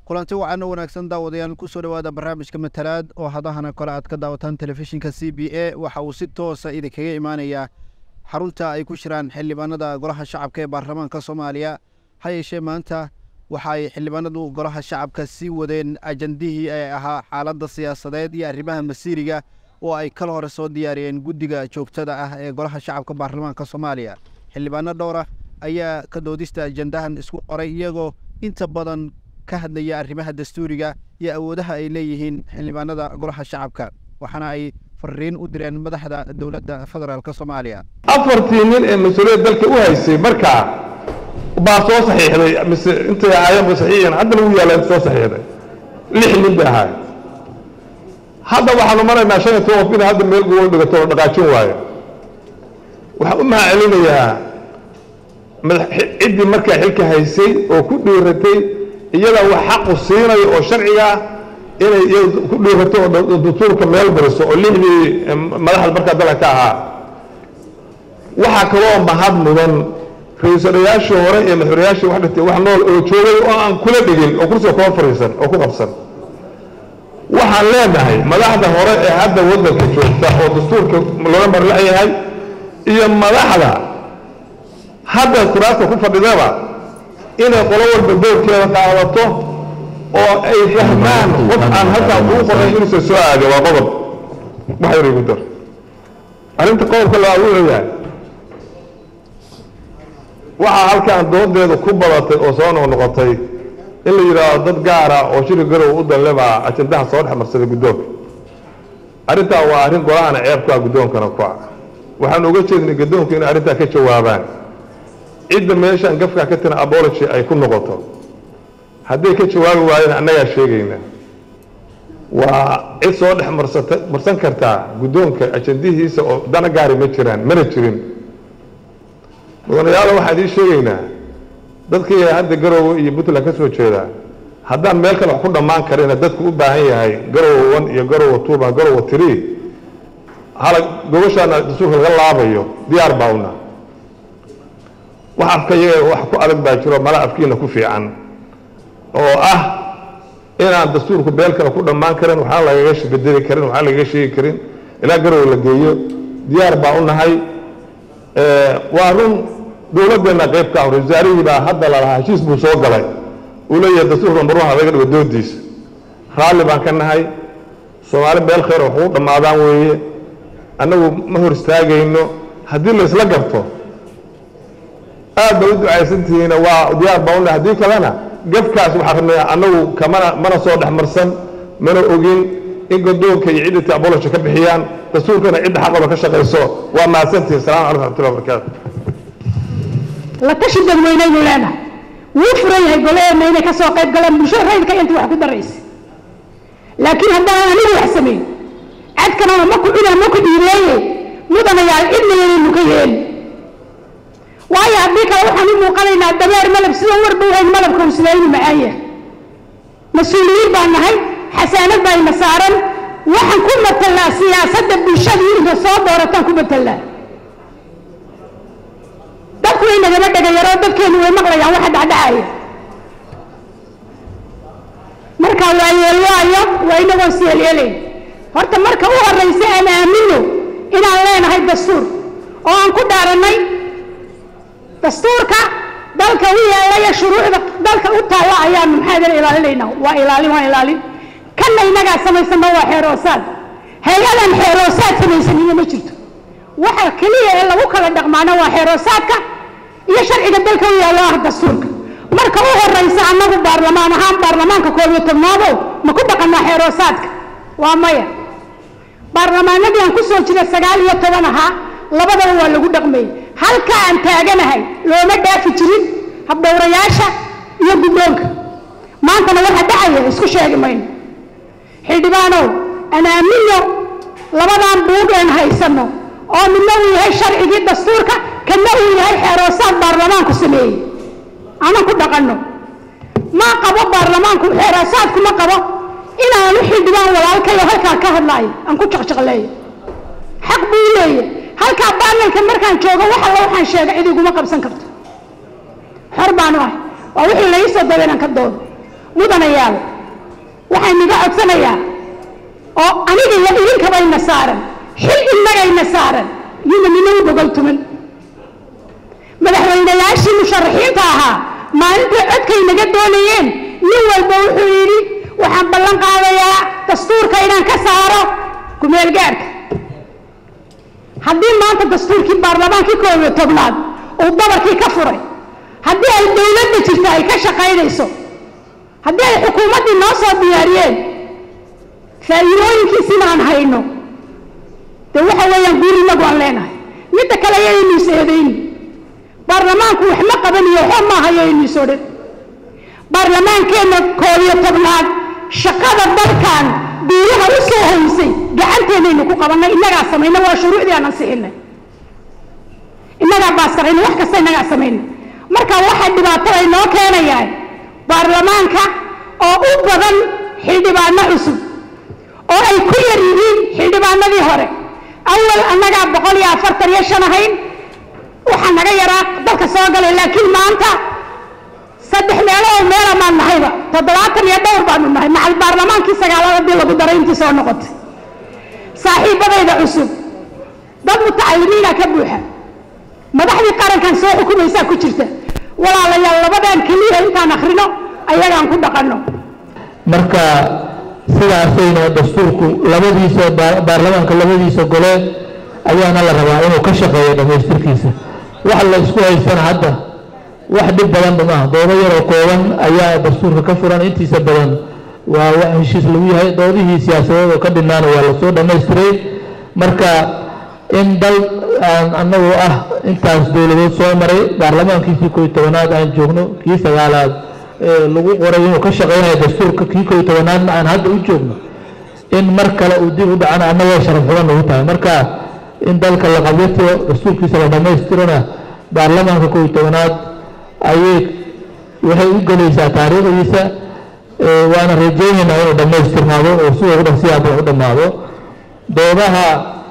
kulanti wacan oo wanaagsan daawadayaal kusoo dhowaada barnaamijka matalaad oo hadahana kole aad ka daawataan telefishinka c b a waxa uu si toosa idinkaga imaanayaa xarunta ay ku jiraan xildhibaanada golaha shacabka ee baarlamaanka soomaaliya ha yeeshee maanta waxa ay xildhibaanadu golaha shacabka sii wadeen ajandihii ee ahaa xaaladda siyaasadeed iyo arrimaha masiiriga oo ay kala hore soo diyaariyeen guddiga joogtada ah ee golaha shacabka baarlamaanka soomaaliya xildhibaano dhowra ayaa ka doodista ajandahan isku qoray iyagoo inta badan ka hadlaya arrimaha dastuuriga iyo awoodaha ay leeyihiin xildhibaanada golaha shacabka waxaana ay fariin u direen madaxda dowladda federaalk soomaaliya afartii nin ee mas-uuliyad dalka u haysay markaa baa soo saxiixday mise intay ahaayeenba saxiixiyeen haddana u yaallaan soo saxiixday lix nin bay ahaay hadda waxaanu maraynaa shan iyo toban qof inay hadda meel gobol dhigato oo dhaqaajin waayo waxaan u mahad celinayaa ciddii markaa xilka haysay oo ku dhiiratay iyada wax xaqu siinayo oo sharciga ah inay iyada ku dhiirato oo dastuurka meel bariso oo lixdii madaxda markaa dalka ka ahaa waxaa kaloo mahad mudan ra-iisalayaashii hore iyo madaxweynayaashii wax dhintay wax nool oo joogay oo aan kula dhigin oo kursiga kaba fariisan oo ku qabsan waxaan leenahay madaxda hore ee hadda waddanka joogta oo dastuurka looga marlayahay iyo madaxda hadda kuraasta ku fadhidaba inay qolo walba doorkeeda qaadato oo ay fahmaan qof aan halkaa kuu qoray inuusan soo aadin waa qodob wax yar igu dar arrinta qodobka labaad wuxuu yahay waxaa halkaan doodeeda ku badatay oo soo noqnoqotay in la yidhaahdo dad gaara oo shiri garow u danlebaa ajandaha soo dhex marsaday guddoonka arrintaa waa arrin golahana ceeb ku ah guddoonkana ku ah waxaan uga jeednay guddoonku inay arrintaa ka jawaabaan cidda meeshaan gafkaa ka tiran abology ay ku noqoto hadday ka jawaabi waayeen annagaa sheegayna waa cid soo dhex marsata marsan kartaa guddoonka ajandihiisa oo dana gaari ma jiraan mana jirin mudanayaalo waxaan idiin sheegaynaa dadkii hadda garowe iyo puntland ka soo jeedaa haddaan meel kale wax ku dhammaan karina dadku u baahan yahay garowe one iyo garowe tuuba garowe three hala gobashaana dastuurka laga laabayo diyaar baa una wax afka iyaga wax ku adag baa jiro mala afkiina ku fiican oo ah inaan dastuurku beel kale ku dhammaan karin waxaan lagaga bedeli karin waxaan lagaga sheegi karin ilaa garowe la geeyo diyaar baa u nahay waa run dowladdeenna qayb ka ah wasaarihii baa hadda lalahaa heshiis buu soo galay uu leeyahay dastuurka marwaha laga dhigo doodiisa raalli baan ka nahay soomaali beel khayr wax ugu dhammaadaan weeye annagu ma hor istaagayno haddii la isla garto aad ba u ducaysantihiina waa diyaar baa una haddii kalena gafkaas waxaa rabnaya annagu kamana mana soo dhex marsan mana ogin in godoonka iyo ciddati abology ka bixiyaan dastuurkana cidda xaqooda ka shaqayso waa mahadsantihin salamu calaykum raxmatullahi wabarakaatu la tashi dadweyneynu leenahay wuu furan yahay goleena inay ka soo qayb galaan bulshada rayidka inta wax ku daraysa laakiin haddaan anigu wax samayn cadkana ma ku cuna ma ku dhiireeye mudanayaal cidna yanaynu ka yeeli waayo haddii kale waxaan u muuqanaynaa dameer malab sida warba wahayn malabka uu sidaynu macaan yahay mas-uuliyiin baan nahay xasaanad baa ina saaran waxaan ku matalnaa siyaasadda bulshada inta soo doorataan ku matalnaa dadku way nagama dhegayaroo dadkeenu way maqlayaan waxa dhacdhacaya marka waa yeelwaayo waa inagoon siyeelyeelayn horta marka u horraysa aan aamino inaan leenahay dastuur oo aan ku dhaarannay dastuurka dalka u yeelaya shuruucda dalka u taalla ayaanu maxaadana ilaalinaynaa waa ilaalin waa ilaalin kanna innagaa samaysano waa xeeroosaad hay-adan xeeroosaad samaysanina ma jirto waxa keliya ee lagu kala dhaqmaana waa xeeroosaadka iyo sharciga dalka u yaallo ah dastuurka marka u horraysa annagu baarlamaan ahaan baarlamaanka koob iyo tobnaado ma ku dhaqannaa xeeroosaadka waa maya baarlamaanadii aan ku soo jira sagaal iyo toban ahaa labadaba waa lagu dhaqmayay halka aan taaganahay looma dhaafi jirin habdhowrayaasha iyo guddoonka maantana waxa dhacaya isku sheegi mayno xildhibaanow aan aamino labadan buug een haysanno oo midna uu yahay sharcigii dastuurka kana uu yahay xeeroosaad baarlamaanku sameeyey aanan ku dhaqanno ma qabo baarlamaanku xeeroosaadku ma qabo inaanu xildhibaan walaalkayo halkaa ka hadlaayo aan ku jaqjaqleeyo xaq buu leeyahy halkaa baarlanka markaan joogo wax alla waxaan sheega cid iguma qabsan karto xor baanu ahay waa wixii laii soo daba inaan ka doodo mudanayaal waxaan iga codsanayaa oo aniga iyo idinkabayna saaran xil innagayna saaran yuna ninagu bogol tuman madaxweynayaashii musharaxiinta ahaa maalintii codkay naga doonayeen nin walba wuxuu yidhi waxaan ballan qaadayaa dastuurka inaan ka saaro kumeel gaadhka haddii maanta dastuurkii baarlamaankii koob iyo tobnaad uu dabarkii ka furay haddii ay dowladda jirta ay ka shaqaynayso haddii ay xukuumaddii noo soo diyaariyeen faa'iidooyinkiisina aan hayno dee waxa weeyaan guur inagu aan leenahay midda kale ayaynu is eedayni baarlamaanku wax ma qabaniyo waxba ma hayaynu is odhan baarlamaankeenna koob iyo tobnaad shaqada dalkan duulaha u soo haysay gacanteennaynu ku qabannay innagaa samayna waa shuruucdii aan ansixinay innagaa baaskarayna wax kasta innagaa samayna marka waxaa dhibaatada inoo keenayaa baarlamaanka oo u badan xildhibaano cusub oo ay ku yar yihiin xildhibaanadii hore awal annagaa boqol iyo afartan iyo shan ahayn waxaa naga yaraa dalka soo galay laakiin maanta saddex meelo oo meela maan nahayba toddobaatan iyo dhowr baanu nahay macal baarlamaankii sagaalada dii lagu daray intii soo noqotay saaxiibadayda cusub dad mutacalimiina ka buuxa madaxdii qarankan soo xukumaysaa ku jirta walaalayaal labadan keliya intaan akhrino ayagaan ku dhaqanno marka sidaasayna dastuurku labadiisa baarlamaanka labadiisa gole ayaana la rabaa inuu ka shaqeeyo dhammaystirkiisa wax la isku haysana hadda wax dhib badanba maaha doodo yaroo kooban ayaa dastuurka ka furan intiisa badan waa wax heshiis lagu yahay doodihii siyaasadeed oo ka dhinaana waa lasoo dhammaystiray marka in dal aan anagu ah intaas dowladood soo maray baarlamaankiisii kooiy tobanaad aan joogno kii sagaalaad lagu qoray inuu ka shaqeynayo dastuurka kii kooiy tobanaadna aan hadda u joogno in mar kale uu dib u dhacana annagoo sharaf xuban nagu tahay marka in dalka la qabyatiro dastuurkiisa la dhammaystirona baarlamaanka kooiy tobanaad ayay waxay u gelaysaa taariikhdiisa waana rajeynaynaa inuu dhammaystirnaado oo sidoo dhan si aaba u dhammaado doodaha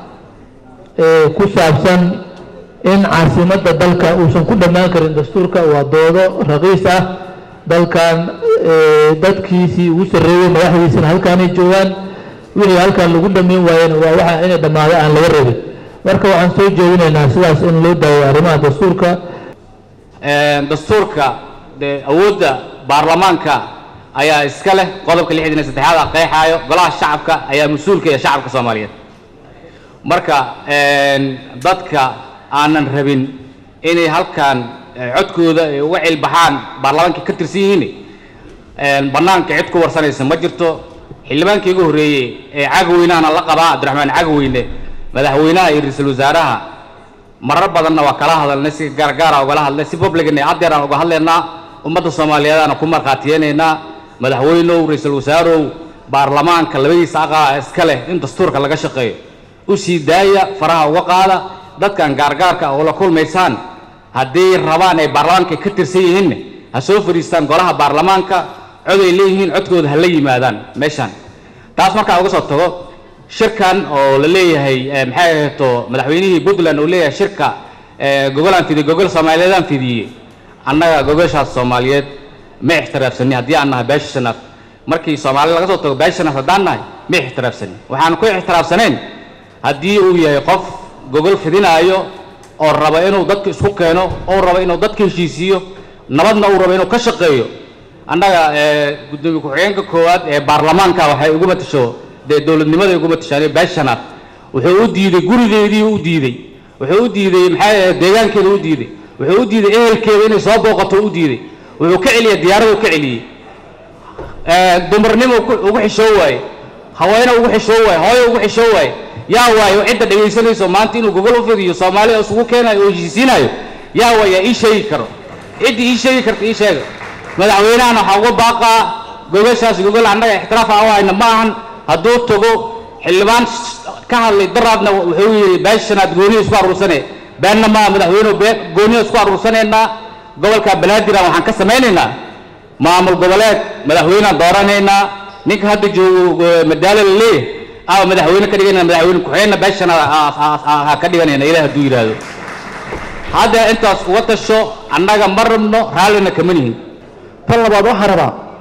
ku saabsan in caasimadda dalka uusan ku dhammaan karin dastuurka waa doodo raqiis ah dalkan dadkiisii ugu sarreeyey madaxdiisina halkaanay joogaan wixii halkan lagu dhammayn waayena waa waxa inay dhammaado aan laga rabin marka waxaan soo jeedinaynaa sidaas in loo daawo arrimaha dastuurka dastuurka dee awoodda baarlamaanka ayaa iska leh qodobka lixdan iyo saddexaad qeexaayo golaha shacabka ayaa mas-uulka iyo shacabka soomaaliyeed marka dadka aanan rabin inay halkan codkooda ay uga cilbaxaan baarlamaanka ka tirsan yihiin bannaanka cid ku warsanaysa ma jirto xildhibaankii ugu horreeyey ee cagweynahana la qabaa cabdiraxmaan cagweyne madaxweynaha iyo ra-iisul wasaaraha marar badanna waa kala hadalnay si gaargaara ugala hadlay si publicna haddeer aan uga hadlaynaa ummadda soomaaliyeed aan ku markhaatiyeynaynaa madaxweynow ra-iisul wasaarow baarlamaanka labadiisa aqaa iska leh in dastuurka laga shaqeeyo u sii daaya faraha uga qaada dadkan gaargaarka oo la kulmaysaan hadday rabaan ay baarlamaanka ka tirsan yihiinna ha soo fadhiistaan golaha baarlamaanka cod ay leeyihiin codkooda ha la yimaadaan meeshaan taas markaa uga soo tago shirkan oo la leeyahay maxay ahayto madaxweynihii puntland uu leeyahay shirka gogolaan fidiye gogol soomaaliyeedaan fidiyey annaga gogoshaas soomaaliyeed ma ixtiraafsani haddii aan nahay beesha shanaad markii soomaalida laga soo tago beesha shanaad haddaan nahay ma ixtiraafsani waxaan ku ixtiraafsanayn haddii uu yahay qof gogol fidinaayo oo raba inuu dadka isku keeno oo raba inuu dadka heshiisiiyo nabadna uu rabo inuu ka shaqeeyo annaga gudoomiye ku-xigeenka koowaad ee baarlamaanka waxay ugu matasho dee dowladnimaday ugu matashaan beesha shanaad wuxuu u diiday gurigeedii u diiday wuxuu u diiday maxay ahayd deegaankeeda u diiday wuxuu u diiday ehelkeeda inay soo booqato u diiday wuxuu ka celiyey diyaaradu ka celiyey dumarnimo ugu xishoo waaye haweene ugu xishoo waaye hooyo ugu xishoo waaye yaa waayo cidda dhegaysanayso maanta inuu gogol u fidiyo soomaaliya isugu keenayo oo heshiisiinayo yaa waayaa ii sheegi karo ciddii ii sheegi karta ii sheega madaxweynahana waxaa uga baaqaa gogoshaas gogol annaga ixtiraaf aan u hayna ma ahan hadduu tago xildhibaan ka hadlay daraadna wuxuu yidhi beeshanaad gooniya isku aruursane beenna maa madaxweynuhu been gooniya isku aruursanaynaa gobolka banaadiraan waxaan ka samaynaynaa maamul goboleed madaxweynaan dooranaynaa ninka hadda joogo madaalo la leeyahay ama madaxweyne ka dhiganayna madaxweyne ku-xigeenna beeshanaad ha ka dhiganayna ilaah hadduu yidhaahdo hadda intaas uga tasho annaga ma rabno raallina kama nihin tan labaad waxaa rabaa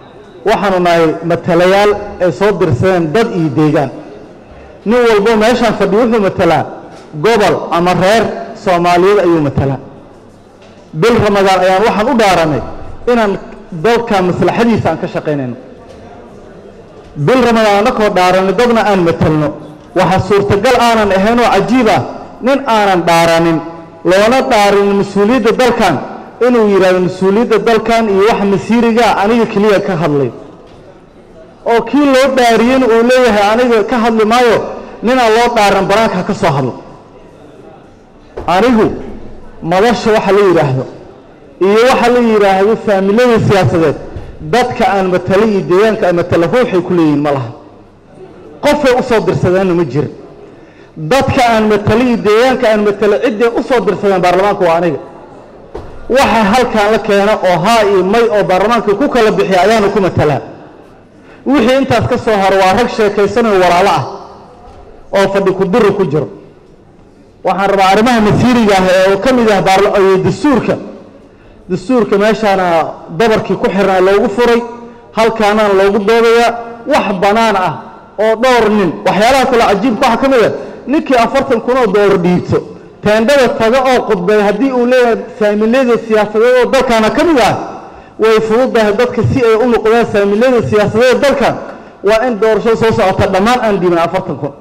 waxaanu nahay matalayaal ay soo dirsadeen dad iyo deegaan nin walbo meeshaan fadhi wuxuu matalaa gobol ama reer soomaaliyeed ayuu matalaa bil ramadaan ayaan waxaan u dhaaranay inaan dalka maslaxadiisa aan ka shaqaynayno bil ramadaan annakoo dhaaranay dadna aan matalno waxaa suurtagal aanan ahayn oo cajiib ah nin aanan dhaaranin loona dhaarin mas-uuliyadda dalkan inuu yidhahdo mas-uuliyadda dalkan iyo waxa masiirigaa aniga keliya ka hadlay oo kii loo dhaariyeyna uu leeyahay aniga ka hadli maayo ninaan loo dhaaran banaanka ha ka soo hadlo anigu madasha waxa la yidhaahdo iyo waxa la yidhaahdo faamilada siyaasadeed dadka aan matala iyo deegaanka aan matala ruuxay ku leeyihiin ma laha qofay u soo dirsadeenna ma jirin dadka aan matala iyo deegaanka aan matala cidday u soo dirsadeen baarlamaanka waa aniga waxa halkan la keena oo haa iyo may oo baarlamaanka ku kala bixiya ayaanu ku matalaa wixii intaas ka soo haro waa rag sheekaysanayo walaalo ah oo fadhi ku diri ku jiro waxaan rabaa arrimaha masiiriga ah ee ka mid ah baarla- iyo dastuurka dastuurka meeshaana dabarkii ku xirnaa loogu furay halkaanaan loogu doodayaa wax bannaan ah oo dhowr nin waxyaalaha kale cajiibka waxaa ka mid ah ninkii afartan kun oo doolar dhiibto teendhada taga oo khudbay haddii uu leeyahay saamilada siyaasadeed oo dalkaana ka mid ah way fududahay dadka si ay u noqdaan saamilada siyaasadeed dalkan waa in doorasho soo socota dhammaan aan dhiibin afartan kun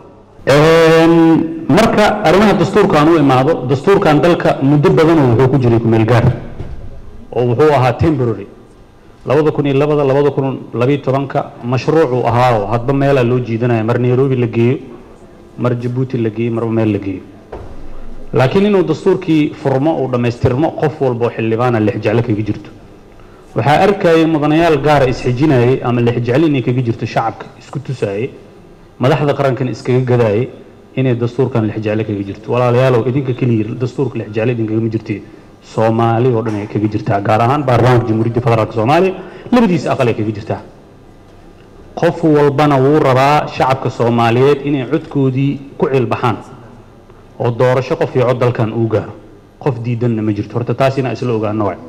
marka arrimaha dastuurka aan u imaado dastuurkan dalka muddo badanoo wuxuu ku jiray kumeel gaar oo wuxuu ahaa temporary labada kun iyo labada labada kun labiyo tobanka mashruucuu ahaao hadba meelaa loo jiidanaya mar nairobi la geeyo mar jabuuti la geeyo marba meel la geeyo laakiin inuu dastuurkii furmo uu dhammaystirmo qof walba oo xildhibaana lixjeclo kaga jirto waxaa arkayay mudanayaal gaara isxijinayay ama lixjeclo inay kaga jirto shacabka isku tusaayay madaxda qarankan iskaga gadaayay inay dastuurkan lixjeclo kaga jirto walaalayaalow idinka keliya dastuurka lixjeclo idinkagama jirtee soomaali oo dhan ay kaga jirtaa gaar ahaan baarlamaanka jamhuuriyadda federaalk soomaaliya labadiisa aqal ay kaga jirtaa qof walbana wuu rabaa shacabka soomaaliyeed inay codkoodii ku cilbaxaan oo doorasho qof iyo cod dalkan uu gaaro qof diidanna ma jirto horta taas inaa isla ogaano waay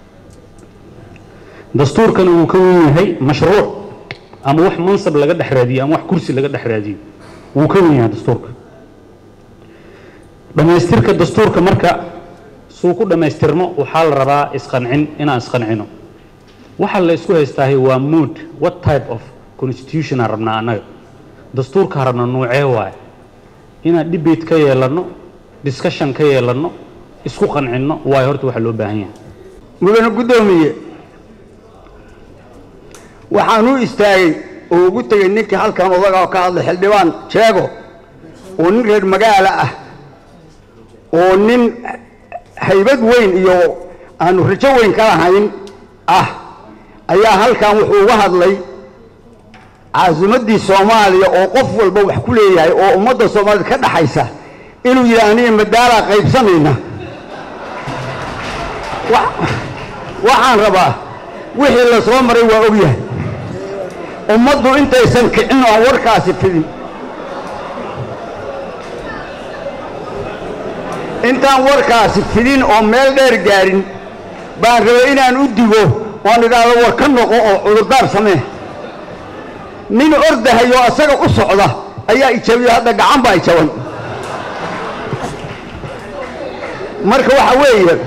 dastuurkana wuu ka wen yahay mashruuc ama wax mansab laga dhex raadiyo ama wax kursi laga dhex raadiyo wuu ka wen yahay dastuurka dhammaystirka dastuurka marka suu ku dhammaystirmo waxaa la rabaa isqancin inaan isqancino waxa la isku haystaahay waa mood what type of constitution aan rabnaa annaga dastuurka rabna nuucee waaye inaan debate ka yeelanno discussion ka yeelanno isku qancinno waayo horta waxa loo baahan yahay mudane guddoomiye waxaan u istaagay oo ugu tegey ninkii halkan odaga oo ka hadlay xildhibaan jeego oo nin reer magaala ah oo nin haybad weyn iyo aanu rajo weyn ka lahayn ah ayaa halkan wuxuu uga hadlay caasimaddii soomaaliya oo qof walba wax ku leeyahay oo ummadda soomaaliyed ka dhaxaysa inuu yidhi aniga madaalaa qaybsanayna waxaan rabaa wixii la soo maray waa ogyahay ummaddu intaysan kicin oon warkaasi fidin intaan warkaasi fidin oo meel dheer gaarin baan rabay inaan u digo oon idhaahdo war ka noqo oo cudurdaar samee nin ordahayoo asaga u socda ayaa ijabiyo hadda gacan baa ijaban marka waxa weeye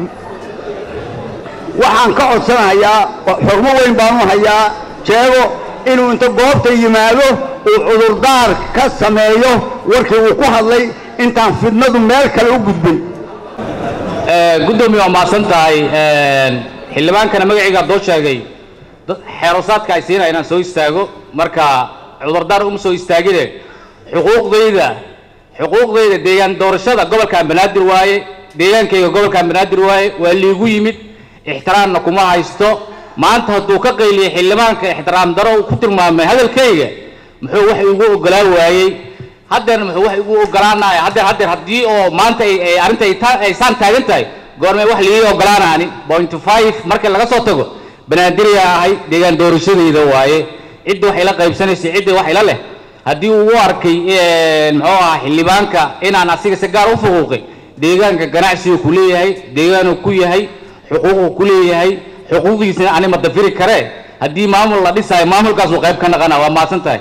waxaan ka codsanayaa xurmo weyn baanu hayaa jeego inuu inta goobta yimaado uu cudurdaar ka sameeyo warkii uu ku hadlay intaan fidnadu meel kale u gudbin gudoomiye waa mahadsan tahay xildhibaankana magacayga doo sheegay dad xeerosaadka ay siinaya inaan soo istaago marka cudurdaar uma soo istaagine xuquuqdayda xuquuqdayda deegaan doorashada gobolkan banaadir waaye deegaankayga gobolkan banaadir waaye waa liigu yimid ixtiraamna kuma haysto maanta hadduu ka qayliyey xildhibaanka ixtiraam daro uu ku tilmaamay hadalkayga muxuu wax igu ogolaan waayey haddeer muxuu wax igu ogolaanaya haddeer haddeer haddii oo maanta ay ay arrinta ay taa- ay saan taagan tahay goormee wax liii ogolaanaani point five markii laga soo tago banaadiriya ahay deegaan doorashadayda waaye cidda wax ila qaybsanaysa cidda wax ila leh haddii uu u arkay muxuu ahaa xildhibaanka inaan asiga si gaar u fuquuqay deegaanka ganacsigu ku leeyahay deegaanuu ku yahay xuquuquu ku leeyahay xuquuqdiisana ani ma dafiri karee haddii maamul la dhisaayo maamulkaasuu qayb ka naqana waa mahadsan tahay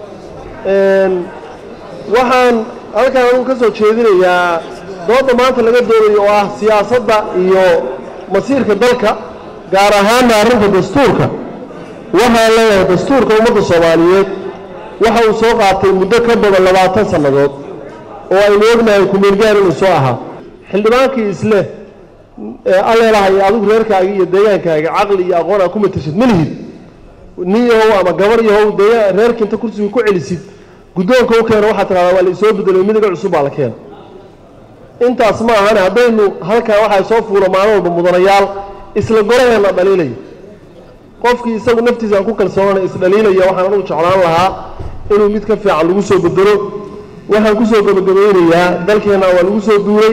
waxaan halkan anugu ka soo jeedinayaa dooda maanta laga doodayo oo ah siyaasadda iyo masiirka dalka gaar ahaana arrinta dastuurka waxaan leeyahay dastuurka ummadda soomaaliyeed waxa uu soo qaatay muddo ka badan labaatan sannadood oo aynu ognahay kumeelgaar inuu soo ahaa xildhibaankii isleh ee alleelahay adigu reerkaaga iyo deegaankaaga caqli iyo aqoon aad ku matashid ma lihid nin yahow ama gabar yahow deegaan reerka inta kursiga ku celisid guddoonka u keena waxaa tidhahdaa waa la isoo bedelay midiga cusub baa la keena intaas ma ahane haddaynu halkan waxaa soo fuula maalin walba mudanayaal isla goraheena dhaliilaya qofkii isagu naftiisa aan ku kalsoonana isdhaliilaya waxaan anugu jeclaan lahaa inuu mid ka fiican lagu soo bedelo waxaan kusoo gabagabaynayaa dalkeenna waa lagu soo duulay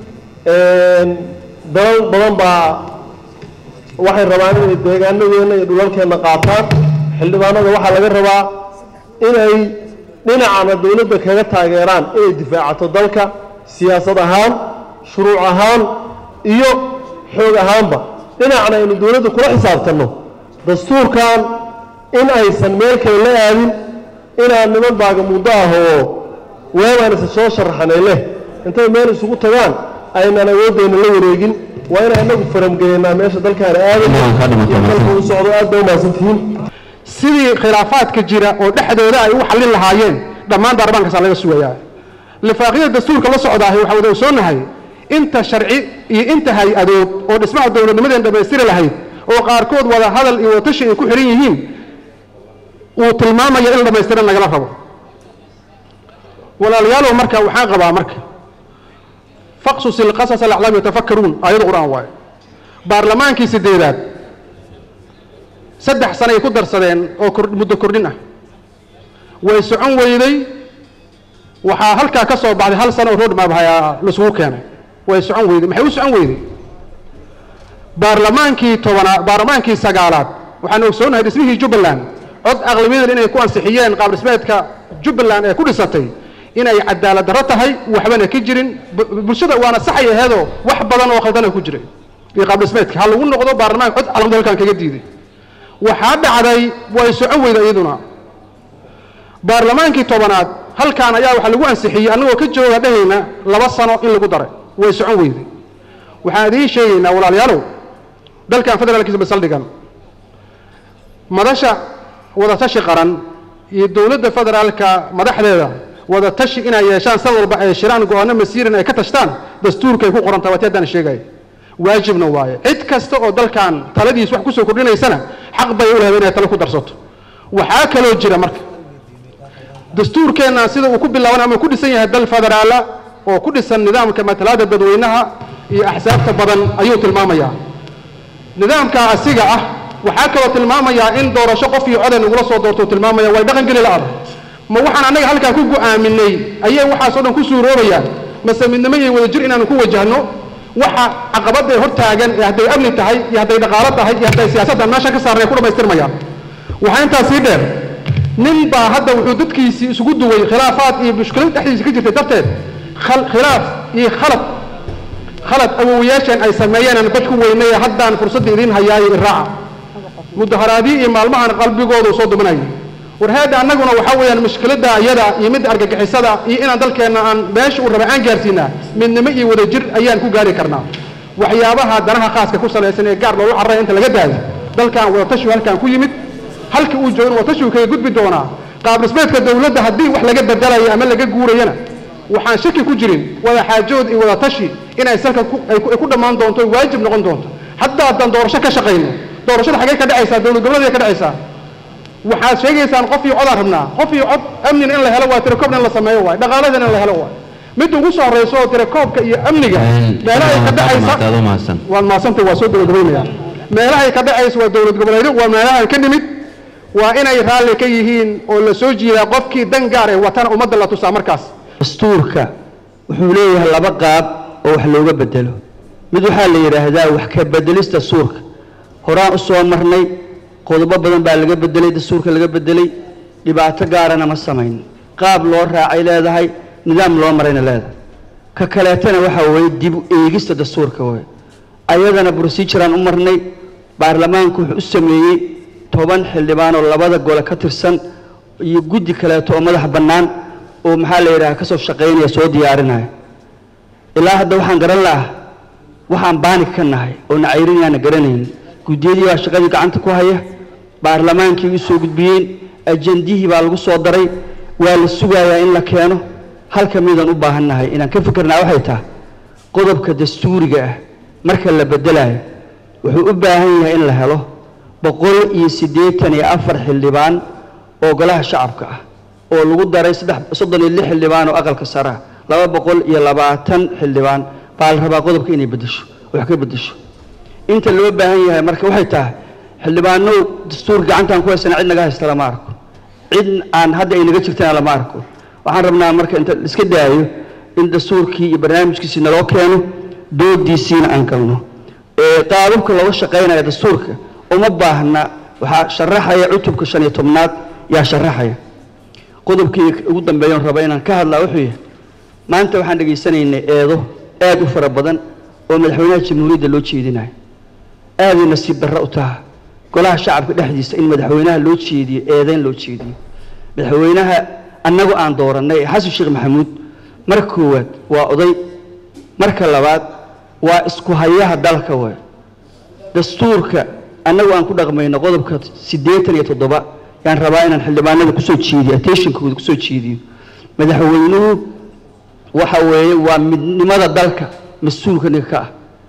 dalal badan baa waxay rabaan inay deegaanadeenna iyo dhulalkeenna qaataan xildhibaanada waxaa laga rabaa inay dhinacana dowladda kaga taageeraan inay difaacato dalka siyaasad ahaan shuruuc ahaan iyo xoog ahaanba dhinacna aynu dowladda kula xisaabtanno dastuurkan in aysan meel kale la aadin inaan niman baaga muddo ah oo weebaan isa soo sharaxanay leh intay meel isugu tagaan aynaan awoodayna la wareegin waa inaan inagu faramgeynaa meesha dalkaana aadayno iyo dalka u socdo aad bay umahadsantihiin sidii khilaafaadka jira oo dhexdooda ay u xallin lahaayeen dhammaan baarlamaankaasa laga sugayaa lifaaqyada dastuurka la socdaahay waxaa wada ogsoonahay inta sharci iyo inta hay-adood oo dhismaha dowladnimadeen dhammaystiri lahayd oo qaarkood wada hadal iyo watashi ay ku xihan yihiin uu tilmaamaya in la dhammaystiran lagala rabo walaalayaalow marka waxaan qabaa marka faqsus ilqasas alaclaam yatafakkaruun aayada qur-aan waaye baarlamaankii sideedaad saddex sano ay ku darsadeen oo muddo kordhin ah way socon weyday waxaa halkaa ka soo baxday hal sano oo roadmap hayaa laisugu keenay way socon weyday maxay u socon weyday baarlamaankii tobanaad baarlamaankii sagaalaad waxaan ogsoonahay dhismihii jubbaland cod aqlabiyadeen inay ku ansixiyeen qaab dhismeedka jubbaland ee ku dhisatay inay cadaalad darro tahay waxbana ka jirin bulshada waana saxay aheedoo wax badan oo khaldana ku jiray iyo qaab dhismeedka ha lagu noqdo baarlamaanka cod calamada halkan kaga diiday waxaa dhacday way socon weyda iyaduna baarlamaankii tobanaad halkaan ayaa waxaa lagu ansixiyey annagoo ka jooga dhehayna laba sano in lagu daray way socon weyday waxaan idiin sheegaynaa walaalayaalow dalkan federaalkiisa basaldhigan madasha wadatashi qaran iyo dowladda federaalka madaxdeeda wadatashi inay yeeshaan sad walba ay shiraan go-aano masiiran ay ka tashtaan dastuurkay ku qoran tahay waati haddaan sheegaya waajibna waaye cid kasta oo dalkan taladiis wax kusoo kordhinaysana xaq bay u lahayd inay talo ku darsato waxaa kaloo jira marka dastuurkeenna sida uu ku bilaaban ama ku dhisan yahay dal federaala oo ku dhisan nidaamka matalaada dadweynaha iyo axsaabta badan ayuu tilmaamayaa nidaamka asiga ah waxaa kaloo tilmaamayaa in doorasho qof iyo codan ugula soo doorto tilmaamaya way dhaqan geli la-ada ma waxaan annaga halkaa ku go-aaminay ayay waxaasoo dhan ku suuroobayaan mase midnimo iyo wadajir inaanu ku wajahno waxa caqabadday hor taagan ee hadday amni tahay iyo hadday dhaqaalo tahay iyo hadday siyaasaddan meesha ka saarnay ku dhammaystirmayaan waxaa intaa sii dheer nin baa hadda wuxuu dadkiisii isugu duway khilaafaad iyo mushkilad dhexdiisa ka jirtay darteed khilaaf iyo khalad khalad awowayaashan ay sameeyeen aan bad ku weynay haddaan fursadda idiin hayaayo iraaca mudaharaadii iyo maalmahan qalbigoodu soo dumanayay warheedda annaguna waxaa weeyaan mushkiladda iyada iyo midda argagixisada iyo inaan dalkeenna aan meesha uu raba aan gaarsiinaa midnimo iyo wadajir ayaan ku gaari karnaa waxyaabaha danaha khaaska ku salaysan ee gaar loogu carray inta laga daayo dalkan wadatashigu halkan ku yimid halka uu joogo wadatashigu kaga gudbi doonaa qaab dhismeedka dowladda haddii wax laga bedelayo ama laga guurayana waxaan shaki ku jirin wada xaajood iyo wada tashi inay salka ay ku dhammaan doonto waajib noqon doonto hadda haddaan doorasho ka shaqayno doorashada xaggee ka dhacaysaa dowlad goboleed ka dhacaysaa waxaad sheegaysaan qof iyo codaan rabnaa qof iyo cod amnina in la helo waa tirakoobna in la sameeyo waay dhaqaaladana in la helo waay midda ugu soo horeyso oo tirakoobka iyo amniga meelahay ka dhacaysa waad maasanta waa soo gabagabaynaya meelahay ka dhacaysa waa dowlad goboleedyo waa meelahan ka nimid waa inay raalli ka yihiin oo la soo jiidaa qofkii dan gaar ee watana ummadda la tusaa markaas dastuurka wuxuu leeyahay laba qaab oo wax looga bedelo mid waxaa la yidhaahdaa wax ka bedelista suurka horaan u soo marnay qodobo badan baa laga bedelay dastuurka laga bedelay dhibaato gaarana ma samayn qaab loo raacay leedahay nidaam loo marayna leedahay ka kaleetana waxaa weeye dib u eegista dastuurka wey ayadana proceduraan u marnay baarlamaanku wuxuu u sameeyey toban xildhibaan oo labada gole ka tirsan iyo guddi kaleeto oo madax bannaan oo maxaa la yidhaha ka soo shaqaynaya soo diyaarinaya ilaa hadda waxaan garan lahaa waxaan baanig ka nahay oo nacayrinyaana garanaynin guddiyadii baa shaqadii gacanta ku haya baarlamaankii u soo gudbiyeen ajendihii baa lagu soo daray waa la sugayaa in la keeno halka midaan u baahannahay inaan ka fikirnaa waxay tahay qodobka dastuuriga ah marka la bedelayo wuxuu u baahan yahay in la helo boqol iyo siddeetan iyo afar xildhibaan oo golaha shacabka ah oo lagu daray saddex soddon iyo lix xildhibaan oo aqalka sare ah laba boqol iyo labaatan xildhibaan baa la rabaa qodobka inay beddesho wax ka beddesho inta loo baahan yahay marka waxay tahay xildhibaanow dastuur gacantaan ku haysana cid naga haysta lama arko cid aan hadda ay naga jirtana lama arko waxaan rabnaa marka inta iska daayo in dastuurkii iyo barnaamijkiisii naloo keeno doodiisiina aan galno ee qaababka looga shaqaynaya dastuurka uma baahna waxaa sharaxaya cutubka shan iyo tobnaad yaa sharaxaya qodobkii ugu dambeeyan raba inaan ka hadlaa wuxuu yahay maanta waxaan dhegaysanaynay eedo aad u fara badan oo madaxweynaha jamhuuriyadda loo jeedinayo aaday nasiib darro u taha golaha shacabka dhexdiisa in madaxweynaha loo jeediyo eedayn loo jeediyo madaxweynaha annagu aan doorannay ee xasan sheekh maxamuud marka koowaad waa oday marka labaad waa isku hayaha dalka waay dastuurka annagu aan ku dhaqmayno qodobka siddeetan iyo toddoba yaan rabaa inaan xildhibaanada kusoo jeediyo attentionkooda kusoo jeediyo madaxweynuhu waxa weeye waa midnimada dalka mas-uulka ninka ka ah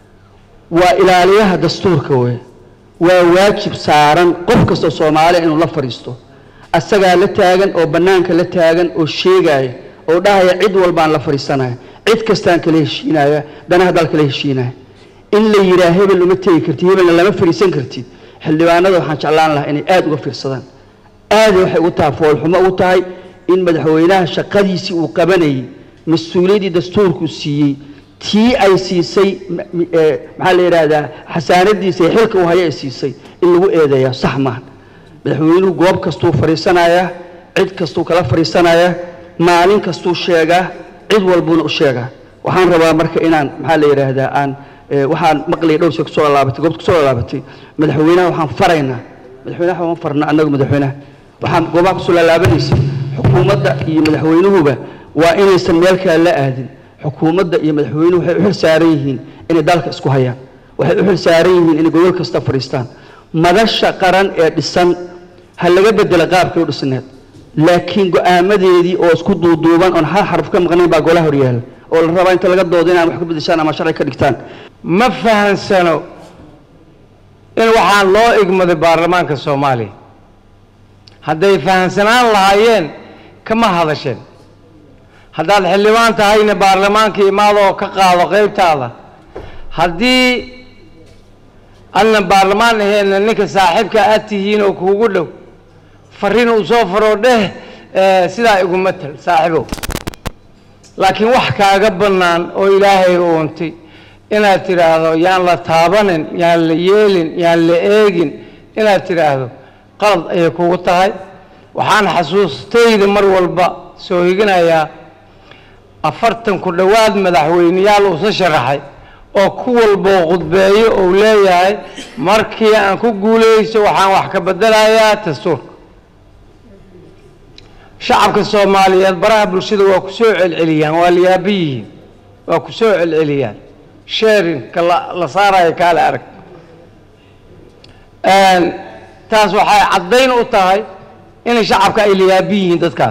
waa ilaaliyaha dastuurka weeye waa waajib saaran qof kastoo soomaaliya inuu la fadhiisto asagaa la taagan oo bannaanka la taagan oo sheegaya oo dhahaya cid walbaan la fadhiisanaya cid kastaan kala heshiinaya danaha dalka la heshiinaya in la yidhaah hebel uma tegi kartid hebelna lama fadhiisan kartid xildhibaanada waxaan jeclaan lahaa inay aada uga fiirsadaan aaday waxay ugu tahay foolxumo ugu tahay in madaxweynaha shaqadiisii uu qabanayay mas-uuliyaddii dastuurku siiyey tii ay siisay maxaa la yidhaahdaa xasaanadiisa ee xilka uu haya ay siisay in lagu eedeeyaa sax maaha madaxweynuhu goob kastuu fadhiisanayaa cid kastuu kala fadhiisanayaa maalin kastuu sheegaa cid walbuuna u sheegaa waxaan rabaa marka inaan maxaa la yidhaahdaa aan waxaan maqlaya dhowr shee kusoo laalaabatay goobta kusoo laalaabatay madaxweynaha waxaan faraynaa madaxweynaha waxaan farna annagu madaxweynaha waxaan goobaha kusoo laalaabanaysa xukuumadda iyo madaxweynuhuba waa inaysan meel kale la aadin xukuumadda iyo madaxweynuhu waxay u xil saaran yihiin inay dalka isku hayaan waxay u xil saaran yihiin inay gobol kasta fadhiistaan madasha qaran ee dhisan ha laga bedela qaabkii u dhisneed laakiin go-aamadeedii oo isku duuduuban oon hal xarf ka maqnayn baa golaha horyaala oo la rabaa inta laga doodo inaan wax ka bedeshaan ama sharci ka dhigtaan ma fahansano in waxaan loo igmaday baarlamaanka soomaaliya hadday fahansanaan lahaayeen kama hadasheen haddaad xildhibaan tahayna baarlamaanka imaadoo ka qaado qaybtaada haddii adna baarlamaan aheenna ninka saaxiibka aad tihiin oo kuugu dhow fariin uu soo faroo dheh sidaa igu matal saaxiibow laakiin wax kaaga bannaan oo ilaahay uuntay inaad tidhaahdo yaan la taabanin yaan la yeelin yaan la eegin inaad tidhaahdo qalad ayay kugu tahay waxaan xasuustayda mar walba soo higinayaa afartan ku dhowaad madaxweyneyaal uusa sharaxay oo ku walboo khudbeeyo uu leeyahay markii aan ku guulayso waxaan wax ka bedelayaa dastuurka shacabka soomaaliyeed baraha bulshada waa ku soo celceliyaan waa la yaaba yihiin waa ku soo celceliyaan sharinka la saarayo kaale arag taas waxay caddayn u tahay inay shacabka ay la yaaba yihiin dadkaa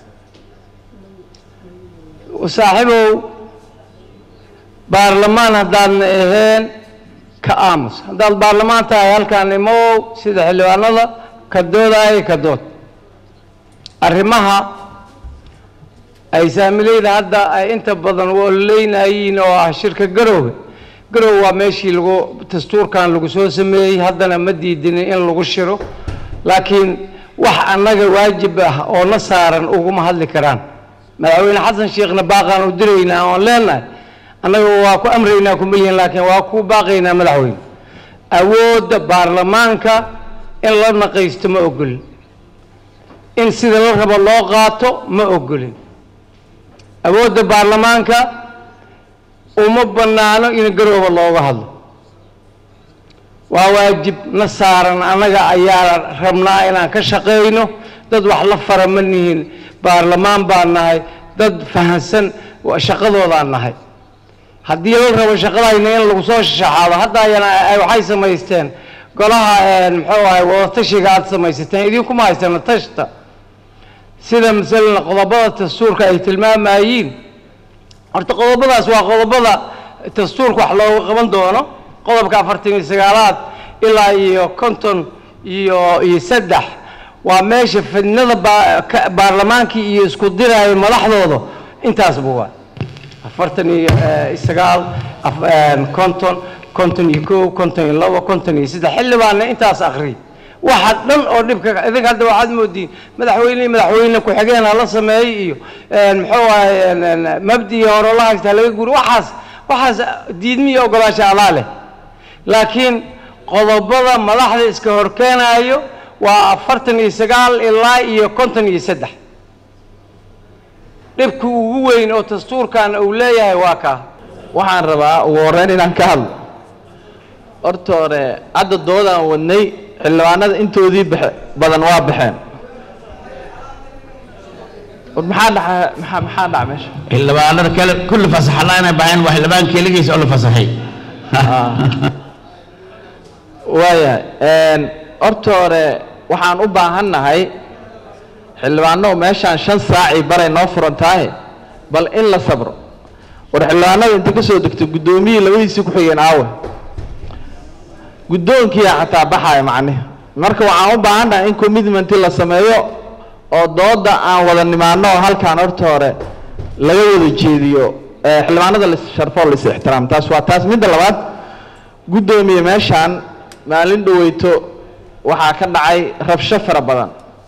saaxiibow baarlamaan haddaadna aheen ka aamus haddaad baarlamaan tahay halkaan imow sida xildhibaanada ka doodaayo ka dood arrimaha ay saamileyda hadda ay inta badan wololeynayiin oo ah shirka garoowe garoowe waa meeshii lagu dastuurkan lagu soo sameeyey haddana ma diidinin in lagu shiro laakiin wax annaga waajib ah oo na saaran uguma hadli karaan madaxweyne xasan sheekhna baaqaan u diraynaa oon leenahay annaga waa ku amraynaa kuma lihin laakiin waa ku baaqaynaa madaxweyne awoodda baarlamaanka in la naqaysto ma ogolin in sida la rabo loo qaato ma ogolin awoodda baarlamaanka uma bannaano in garooba looga hadlo waa waajib na saaran annaga ayaa rabnaa inaan ka shaqayno dad wax la fara ma nihin baarlamaan baan nahay dad fahansan wa- shaqadoodaan nahay haddii la rabo shaqadayna in lagu soo shashaxaado hadda ayana ay waxay samaysteen golaha een, muxuu ahay wadatashiga aad samaysateen idinkuma haysana tashta sida masalan qodobada dastuurka ay tilmaamayeen horta qodobadaas waa qodobada dastuurka wax looga qaban doono qodobka afartan iyo sagaalaad ilaa iyo konton iyo iyo saddex waa meesha fidnada baa- ka- baarlamaankii iyo isku diraayo madaxdooda intaas buwa afartan iyo eh, sagaal af- een, konton konton iyo kow konton iyo labo konton iyo saddex xildhibaanna intaas akri waxa dhan oo dhibka idinka hadda waxaad moodiin madaxweyne madaxweyne ku-xigeen ha la sameeyey iyo een, muxuu ahay een, een, mabdi iyo hore la haysta ha laga guuri waxaas waxaas diidmi iyo ogolaasha adaa leh laakiin qodobada madaxda iska horkeenayo waa afartan iyo sagaal ilaa iyo konton iyo saddex dhibka ugu weyn oo dastuurkan uu leeyahay waa kaa waxaan rabaa ugu horreyn inaan ka hadlo horta hore hadda doodaan wadnay xildhibaanada intoodii baxe badan waa baxeen war maxaa dhaca maxaa maxaa dhaca meesha xildhibaanada kale kulli fasaxnaa inay baxeen waa xildhibaan keligiis oo la fasaxay waayahay horta hore waxaan u baahannahay xildhibaano meeshaan shan saacii baray noo furan tahay bal in la sabro war xildhibaanada inta ka soo degto guddoomiyihii labadiisii ku xigeen aawe guddoonkiyaa xataa baxaya macnihi marka waxaan u baahannahay in commitmenti la sameeyo oo dooda aan wada nimaano oo halkaan horta hore laga wada jeediyo ee xildhibaanada la sharfoo la is ixtiraam taas waa taas midda labaad guddoomiye meeshaan maalin dhoweyto waxaa ka dhacay rabsho fara badan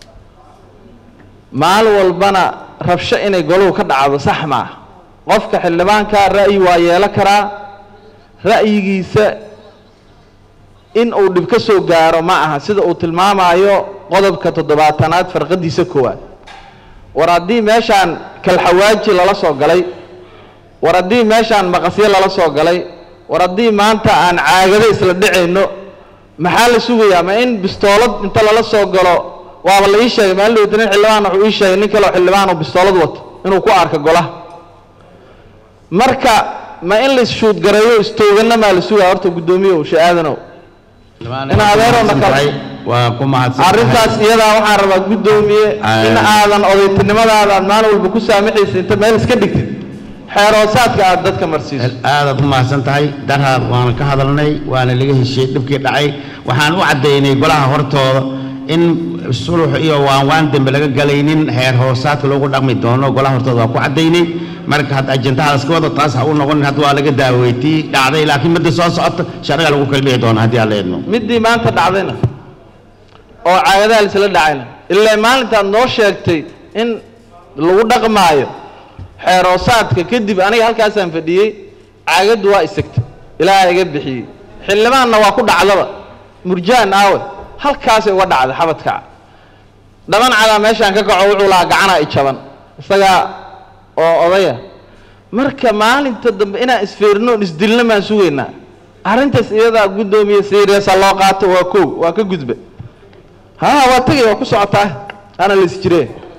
maalin walbana rabsho inay goluhu ka dhacdo sax maaha qofka xildhibaanka ra'yi waa yeelo karaa ra'yigiisa in uu dhib ka soo gaaro ma aha sida uu tilmaamayo qodobka toddobaatanaad farqadiisa koowaad war haddii meeshaan kalxawaaji lala soo galay war haddii meeshaan maqasyo lala soo galay war haddii maanta aan caagado isla dhicayno maxaa la sugayaa ma in bistoolad inta lala soo galo waaba la ii sheegay maalin dhowta nin xildhibaan wuxuu ii sheegay nin kaleo xildhibaan oo bistoolad wato inuu ku arko golaha marka ma in la isshuudgareeyo istooganna maa la sugaa horta guddoomiyow she-aadanow in adeerowna kale waa ku mahadsan arrintaas iyadaa waxaan rabaa guddoomiye in aadan odaytinimadaada aad maalin walba ku saamaxaysa inta meel iska dhigtid xeeroosaadka aad dadka marsiiso aadaad u mahadsan tahay daraad waana ka hadalnay waana laga heshiiyey dhibkii dhacay waxaan u caddaynay golaha hortooda in sulux iyo waanwaan dembe laga galaynin heer hoosaadka loogu dhaqmi doono golaha hortooda waa ku caddaynay marka hadda ajandahaas ka wada taas ha u noqonin hadda waa laga daaweytii dhacday laakiin midda soo socota sharciga lagu kala bixi doona haddii aan la idmo middii maanta dhacdayna oo caagadaha laisla dhacayna ilaa maalintaad noo sheegtay in lagu dhaqmaayo xeeroosaadka kadib aniga halkaasaan fadhiyey caagaddu waa isagtay ilaaha iga bixiyey xildhibaanna waa ku dhacdaba murjaan aawe halkaasay uga dhacday xabadkaca dhaban cadaa meeshaan ka kaco wuxuu lahaa gacanaa i jaban isagaa oo odaya marka maalinta dambe inaan isfeerino on isdilna maan sugaynaa arrintaas iyadaa guddoomiye seriasa loo qaato waa kow waa ka gudba ha waa tegay waa ku socotaa ana la isjire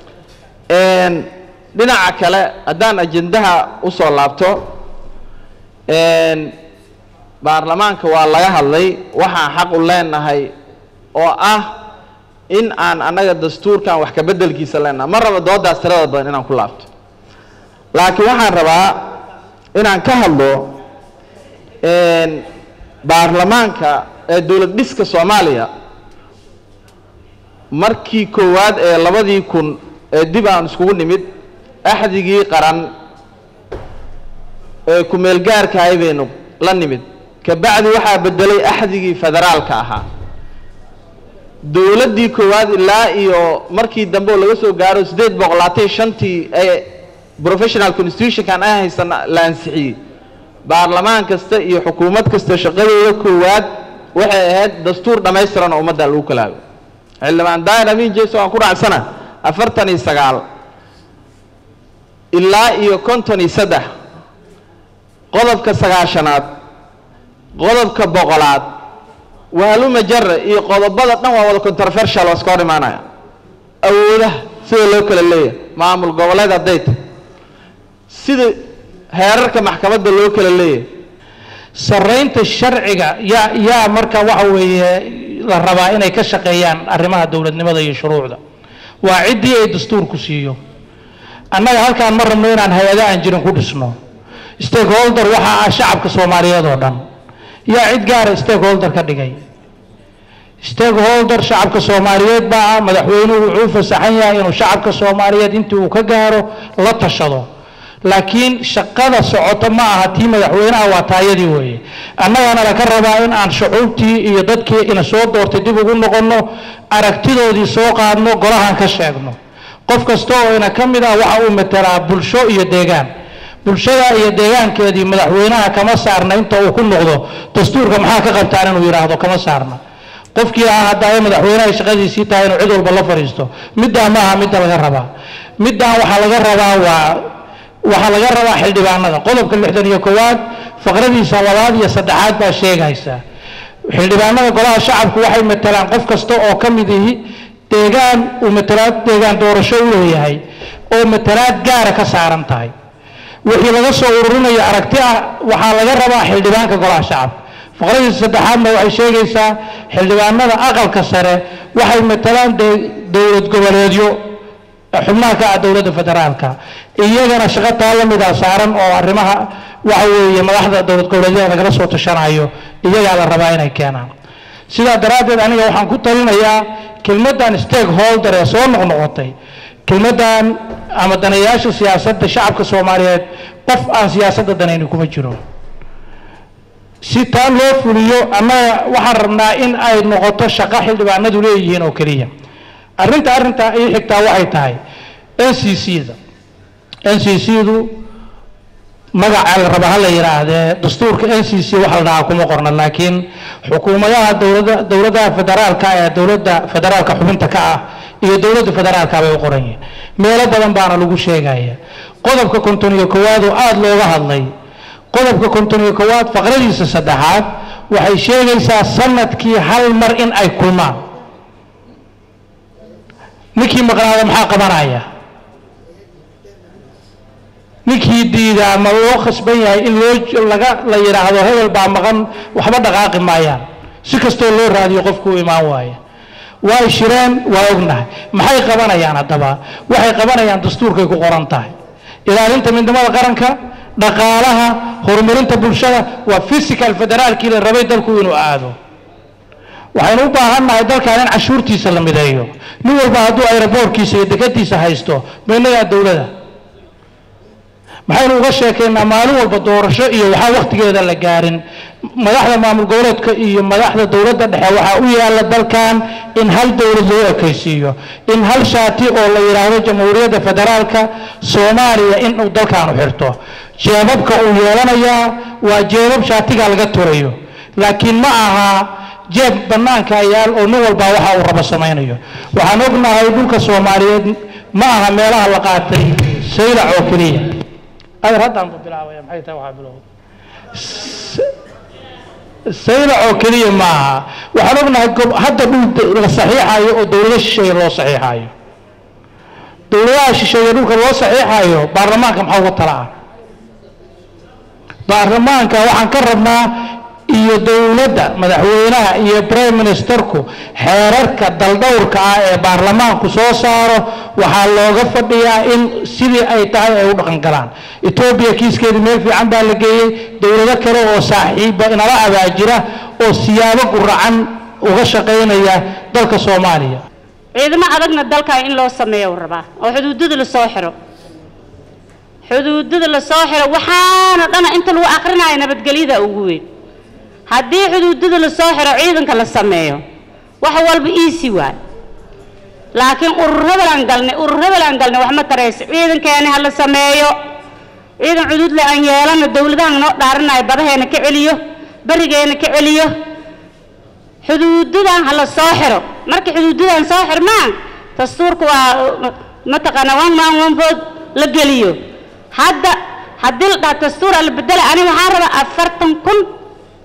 dhinaca kale haddaan ajendaha usoo laabto baarlamaanka waa laga hadlay waxaan xaq u leenahay oo ah in aan annaga dastuurkan wax ka beddelkiisa leenahay ma rabo doodaas tirada badan inaan ku laabto laakiin waxaan rabaa inaan ka hadlo baarlamaanka ee dowlad dhiska soomaaliya markii koowaad ee labadii kun ee dib aan iskugu nimid axdigii qaran ee ku-meelgaarkahay baynu la nimid kabacdi waxaa bedelay axdigii federaalka ahaa dowladdii koowaad ilaa iyo markii dambe oo laga soo gaaro siddeed boqol labaatan shantii ee professional constitutionkan ay haysan la ansixiyey baarlamaan kasta iyo xukuumad kasta shaqadooda koowaad waxay ahayd dastuur dhammaystiran oo ummadda lagu kalaago xildhibaan daahir amiin jeso aan ku raacsana afartan iyo sagaal ilaa iyo konton iyo saddex qodobka sagaashanaad qodobka boqolaad waaluma jara iyo qodobada dhan waa wada controversial waa iska hor imaanaya awoodaha sida loo kala leeyahay maamul goboleed hadday tahay sida heerarka maxkamadda loo kala leeyahay sarraynta sharciga yaa yaa marka waxa weeye la rabaa inay ka shaqeeyaan arrimaha dowladnimada iyo shuruucda waa ciddii ay dastuurku siiyo annaga halkaan ma rabno inaan hay-ado aan jirin ku dhisno stakeholder waxa ah shacabka soomaaliyeed oo dhan yaa cid gaara stakeholder ka dhigay stakeholder shacabka soomaaliyeed baa ah madaxweynuhu wuxuu u fasaxan yahay inuu shacabka soomaaliyeed intii uu ka gaaro la tashado laakiin shaqada socota ma aha tii madaxweynaha waa taayadii weeye annagana laka rabaa in aan shucuubtii iyo dadkii ina soo doortay dib ugu noqonno aragtidoodii soo qaadno golahan ka sheegno qof kasta oo ina ka mid ah waxa uu matelaa bulsho iyo deegaan bulshada iyo deegaankeedii madaxweynaha kama saarna inta uu ku noqdo dastuurka maxaa ka qabtaan inuu yidhaahdo kama saarna qofkii ah hadda ay madaxweynaha shaqadiisii tahay inuu cid walba la fadhiisto middaa maaha midda laga rabaa middan waxaa laga rabaa waa waxaa laga rabaa xildhibaanada qodobka lixdan iyo koowaad faqradiisa labaad iyo saddexaad baa sheegaysa xildhibaanada golaha shacabku waxay matelaan qof kasta oo ka mid ihi deegaan uu matalaad deegaan doorasho u leeyahay oo matalaad gaara ka saaran tahay wixii laga soo ururinayo aragti ah waxaa laga rabaa xildhibaanka golaha shacabka faqradiisa saddexaadna waxay sheegaysaa xildhibaanada aqalka sare waxay matalaan dowlad goboleedyo xubnaha ka ah dowladda federaalka iyagana shaqo taa la mida saaran oo arrimaha waxa weeye madaxda dowlad goboleedyada lagala soo tashanayo iyagaa la rabaa inay keenaan sidaa daraaddeed aniga waxaan ku talinayaa kelmaddan stakeholder ee soo noqnoqotay kelmaddan ama danayaasha siyaasadda shacabka soomaaliyeed qof aan siyaasadda danayni kuma jiro si taa loo fuliyo annaga waxaan rabnaa in ay noqoto shaqo xildhibaanadu leeyihiin oo keliya arrinta arrinta ii xigtaa waxay tahay n c c-da n c c-du magaca la raba ha la yidhaahdee dastuurka n c c waxa la dhahaa kuma qorna laakiin xukuumadaha dowladda dowladaha federaalka ee dowladda federaalka xubinta ka ah iyo dowladda federaalka bay u qoran yihiin meelo badan baana lagu sheegaya qodobka konton iyo koowaad oo aada looga hadlay qodobka konton iyo koowaad faqradiisa saddexaad waxay sheegaysaa sanadkii hal mar in ay kulmaan ninkii maqnaada maxaa qabanaya ninkii diidaa ma loo khasban yahay in loo laga la yidhaahdo hebel baa maqan waxba dhaqaaqi maayaan si kastoo loo raadiyo qofku u imaan waaya way shireen waa ognahay maxay qabanayaan haddaba waxay qabanayaan dastuurkay ku qoran tahay ilaalinta midnimada qaranka dhaqaalaha horumarinta bulshada waa physical federaalkii la rabay dalku inuu aado waxaynu u baahannahay dalkan in cashuurtiisa la mideeyo nin walba hadduu aeroboortkiisa iyo dekadiisa haysto maynagaa dowlada maxaynu uga sheekaynaa maalin walba doorasho iyo waxaa wakhtigeeda la gaarin madaxda maamul goboleedka iyo madaxda dowladda dhexe waxaa u yaalla dalkan in hal dowlad loo ekaysiiyo in hal shaati oo la yidhaahdo jamhuuriyadda federaalka soomaaliya inuu dalkaanu xirto jeebabka uu yeelanayaa waa jeebab shaatiga laga turayo laakiin ma aha jeeb bannaanka yaal oo nin walbaa waxa uu rabo samaynayo waxaan ognahay dhulka soomaaliyeed ma aha meelaha la qaatay saylac oo keliya adar haddaan bu bilaabaya maxay tahay waxaa bilowda saylac oo keliya ma aha waxaan ognahay gob hadda dhul la saxiixayo oo dowlado shisheeye loo saxiixayo dowladaha shisheeye dhulka loo saxiixayo baarlamaanka maxaa uga tala ah baarlamaanka waxaan ka rabnaa iyo dowladda madaxweynaha iyo prime ministerku xeerarka daldhowrka ah ee baarlamaanku soo saaro waxaa looga fadhiyaa in sidii ay tahay ay u dhaqan galaan etoobiya kiiskeedii meel fiican baa la geeyey dowlado kale oo saaxiiba inala abaajira oo siyaabo guracan uga shaqaynaya dalka soomaaliya ciidamo adagna dalkan in loo sameeyo uu rabaa oo xuduudada lasoo xiro xuduudada lasoo xiro waxaana dhana inta lagu akrinaayo nabadgelyada ugu weyn haddii xuduudada lasoo xiro ciidanka la sameeyo wax walba iisi waay laakiin urur hebelaan galnay urur hebelaan galnay wax ma tarayso ciidankeeni ha la sameeyo ciidan xuduudle aan yeelano dowladahan noo dhaaranayo badaheena ka celiyo berigeena ka celiyo xuduudadan ha la soo xiro marka xuduudadan soo xirmaan dastuurka waa mataqaana one man one vote la geliyo hadda haddii la dhaha dastuura la bedela aniga waxaan rabaa afartan kun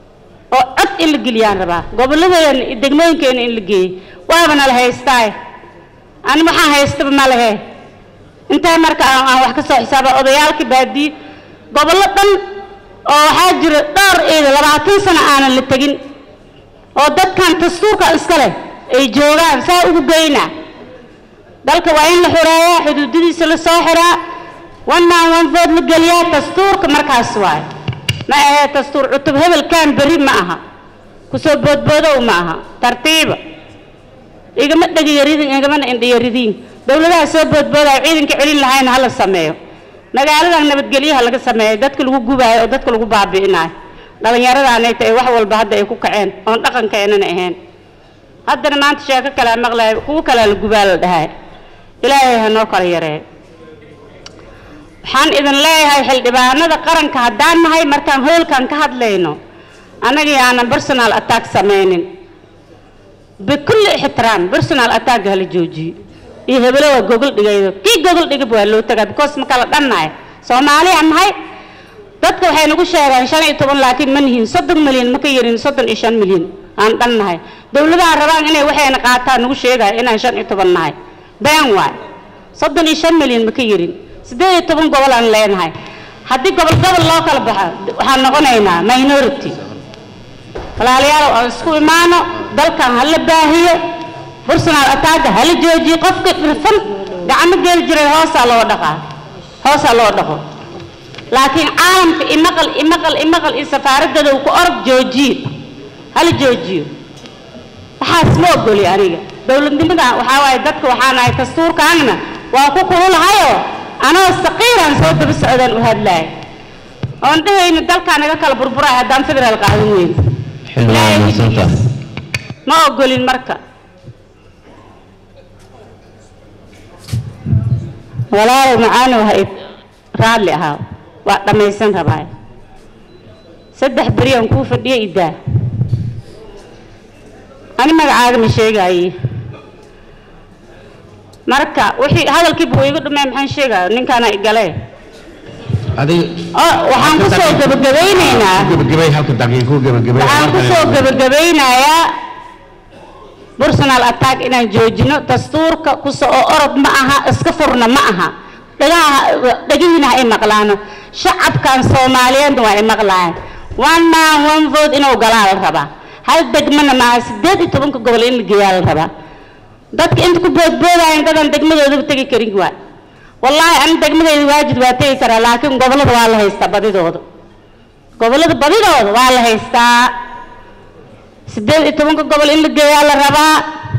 oo cod in la geliyaan rabaa gobolladeena iyo degmooyinkeena in la geeyey waabana la haystaaye ani waxaan haystaba ma lehe intee marka aan aan wax ka soo xisaaba odayaalka baadiye gobollo dhan oo waxaa jira dhowr ciida labaatan sano aanan la tegin oo dadkan dastuurka iska leh ay joogaan saa ugu geynaa dalka waa in la xureeyaa xuduudadiisa la soo xiraa one man one vote la geliyaa dastuurka markaas waaye ma ahee dastuur cutub hebelkan berri ma aha kusoo boodboodow ma aha tartiiba igama dhegiyaridiin igamana indhiyaridiin dowladaha soo boodboodaya ciidanka celin lahayna hala sameeyo magaaladan nabadgelyaha laga sameeyo dadka lagu gubaayo oo dadka lagu baabi'inayo dhallinyaradaanay tahay wax walba hadda ay ku kaceen oon dhaqankeenana ahayn haddana maanta sheeko kalea maqlaya kuwo kalea la gubaa la dhahay ilaahay ha noo kala yareeyo waxaan idin leeyahay xildhibaanada qaranka haddaan nahay markaan hoolkan ka hadlayno annaga yaanan personal attack samaynin bikulli ixtiraam personal attack hala joojiyo iyo hebelo waa gogol dhigaydo kii gogol dhigab waa loo tagaa because ma kala dhannahay soomaaliya nahay dadka waxay nagu sheegaan shan iyo toban laakiin ma nihiin soddon milyan ma ka yarin soddon iyo shan milyan aan dhan nahay dowladaha rabaan inay waxayna qaataan nagu sheegaya inaan shan iyo toban nahay been waay soddon iyo shan milyan ma ka yarin siddeed iyo toban gobol aan leenahay haddii gobol gobol loo kala baxo waxaan noqonaynaa minority walaalayaal aan isku imaano dalkan hala baahiyo personal attacka hala joojiyo qofka dhirfan gacmo geli jiray hoosaa loo dhaqaa hoosaa loo dhaqo laakiin caalamka imaqal imaqal imaqal iyo safaaradada uu ku orod joojiyo hala joojiyo waxaas ma ogoli aniga dowladnimada waxaa waaye dadka waxaan ahay dastuurkaanna waa ku kululahayoo anoo saqiiraan soo daba socdaan u hadlaay oon dhahayno dalkaa naga kala burburay haddaan federaal qaadan weyn ma ogolin marka walaalow macaanow ha raadli ahaa waa dhammaysan rabaa saddex beri aan kuu fadhiya idaa ani magacaaga ma sheegaaye marka wixii hadalkii buu iga dhumay maxaan sheegaya ninkaana igale waxaan kusoo gabagabaynaynaa gabagabay halka daqiiqo gabagabay waxaan kusoo gabagabaynayaa personal attack inaan joojino dastuurka kuso oo orod ma aha iska furna ma aha dhagaha dhagihiina ha ay maqlaano shacabkan soomaaliyeedna waa ay maqlaayaan one man one vote inuu galaa la rabaa hal degmana maaha sideed iyo tobanka gobol in la geeyaa la rabaa dadka inta ku boodboodayan dadaan degmadoodaba tegi karin waa wallaahi ani degmadeyda waajid waa tegi karaa laakiin gobollada waa la haystaa badidooda gobollada badidooda waa la haystaa sideed iyo tobanka gobol in la geeyaa la rabaa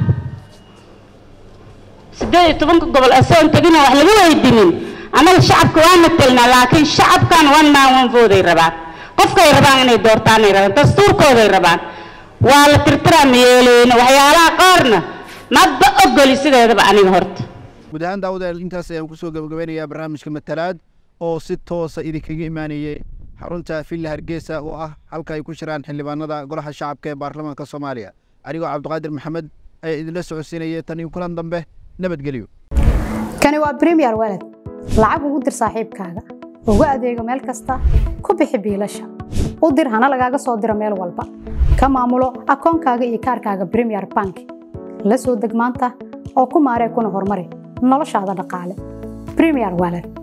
sideed iyo tobanka gobol asoon tegina wax laga weydiinin annaga shacabka waa matelnaa laakiin shacabkan one man one vote ay rabaan qofkay rabaan inay doortaan ay rabaan dastuurkooday rabaan waa la tirtiraa ma yeeleyno waxyaalaha qaarna maba ogoli sideedaba aniga horta guud ahaan daawadayaal intaas ayaan kusoo gabagabeynayaa barnaamijka matalaad oo si toosa idinkaga imaanayay xarunta villa hargeysa oo ah halka ay ku shiraan xildhibaanada golaha shacabka ee baarlamaanka soomaaliya anigoo cabdiqaadir maxamed ayaa idinla socodsiinayay tan iyo kulan dambe nabadgelyo kani waa premier walad lacag ugu dir saaxiibkaaga ugu adeego meel kasta ku bixi biilasha u dir hana lagaaga soo diro meel walba ka maamulo akoonkaaga iyo kaarkaaga premier bank la soo deg maanta oo ku maaree kuna horumari noloshaada dhaqaale premier walad